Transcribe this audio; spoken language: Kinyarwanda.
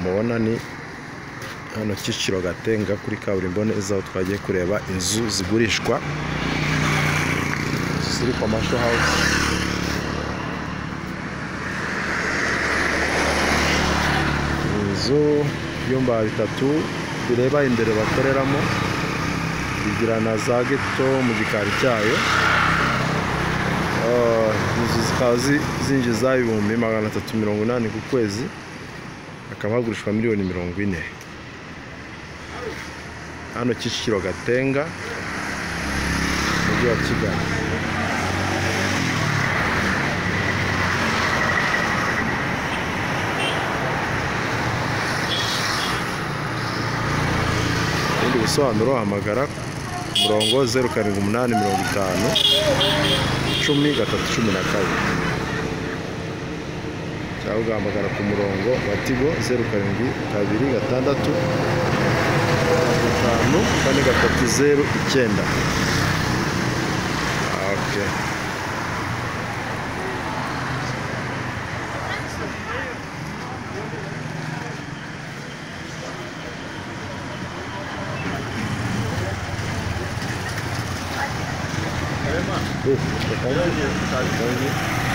mubona ni hano Kicukiro Gatenga kuri kaburimbo neza aho twagiye kureba inzu zigurishwa ziri kwa masho hawuzi inzu ibyumba bitatu bireba imbere bakoreramo bigira na za geto mu gikari cyayo inzu zikaba zinjiza ibihumbi magana atatu mirongo inani ku kwezi hakaba hagurishwa miliyoni mirongo ine hano Kicukiro Gatenga mujyi wa Kigali ibindi bisobanuro hamagara ku murongo zeru karindwi umunani mirongo itanu icumi gatatu cumi na kabiri cyangwa ugahamagara ku murongo wa tigo zeru karindwi kabiri gatandatu gatanu kane gatatu zeru icyenda okay. Uh, thank you. Thank you.